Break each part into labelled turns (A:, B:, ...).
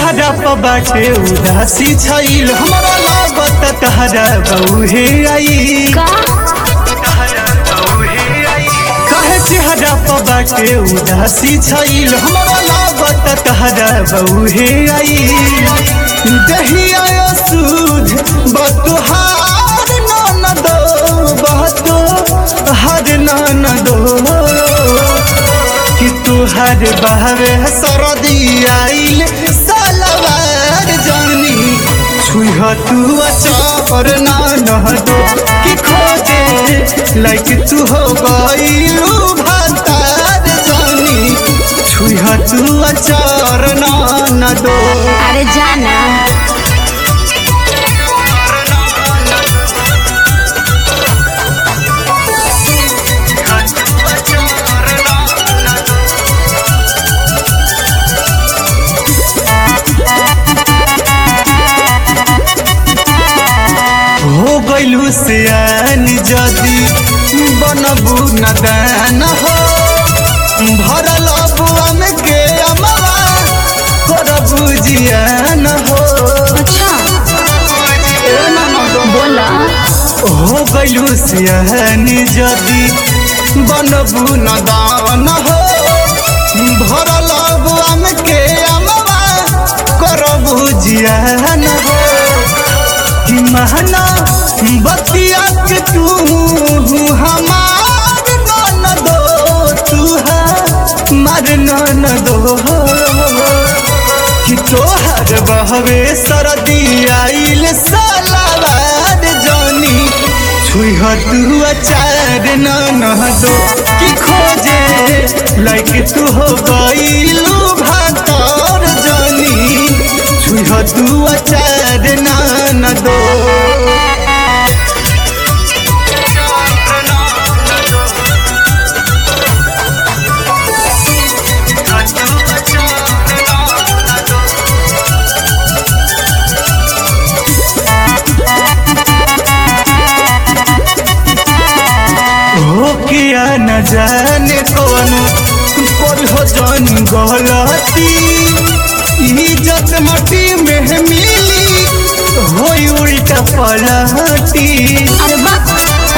A: चेहरा पर बाटे उदासी छईल हमरा लागत तहरा बउहे आई
B: का
A: कहे चेहरा पर बाटे उदासी छईल हमरा लागत तहरा बउहे आई दहिया सूझ बतुहार न दो बहतो हर न दो कि तुहर बहरे सरदी आइल सलवार जानी छुह तू अचार ना नह दो कि खोजे लाइक तू हो गईलू भातार जानी छुह तू अचार ना न दो
B: अरे जाना
A: हो गइलू सियान जदी बनबू नदान हो भरल बुअन के अमवा करबू जियान हो
B: अच्छा बोला
A: हो गइलू सियान जदी बनबू नदान हो भरल बुअन के अमवा करबू जियान हो कि महना बतिया के तू हमार न दो तू मर न दो कि तोहर बहवे सरदी आइल सलावार जानी छुह तू अचार न न दो कि खोजे लाइक तू हो गईलू भातार जानी छुह तू अचार न न दो हो किया न जाने कौन पर हो जान गलती इज्जत मटी में मिली होई उल्टा पलटी
B: अरे बाप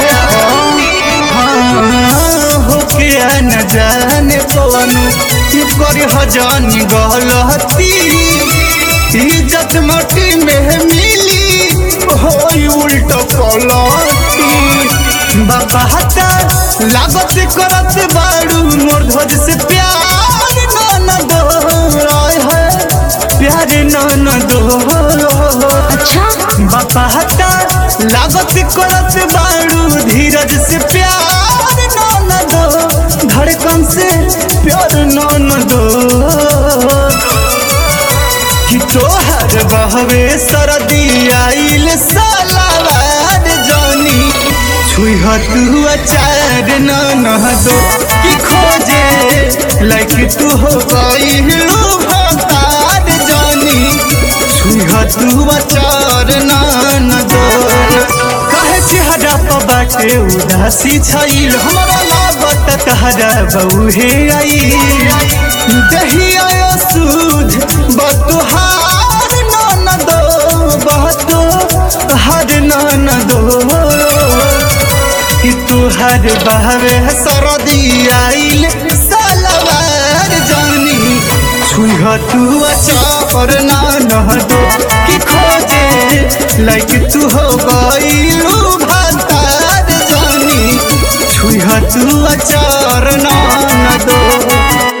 A: हाँ, हो किया न जाने कौन पर हो जान गलती इज्जत मटी में मिली होई उल्टा पलटी बाबा हटा लागत करत बाड़ू मोर ध्वज से प्यार न दो आय है प्यार न दो
B: अच्छा
A: बाबा हटा लागत करत बाड़ू धीरज से प्यार न दो धड़कन से प्यार न दो कि तोहर बहवे सरदी आइल सलावार जानी छुह तू अचार न न दो कि खोजे लाइक तू हो गईलू भातार जानी छुह तू अचार न न दो कहे चेहरा पर बाटे उदासी छईल हमरा लागत तहरा बउहे आई दहिया सूझ बतुहार न दो बहतो हर न दो कि तुहर बहवे सरदी आइल सलवार जानी छुह तू अचार न न दो कि खोजे लाइक तू हो गईलू भातार जानी छुह तू अचार न न दो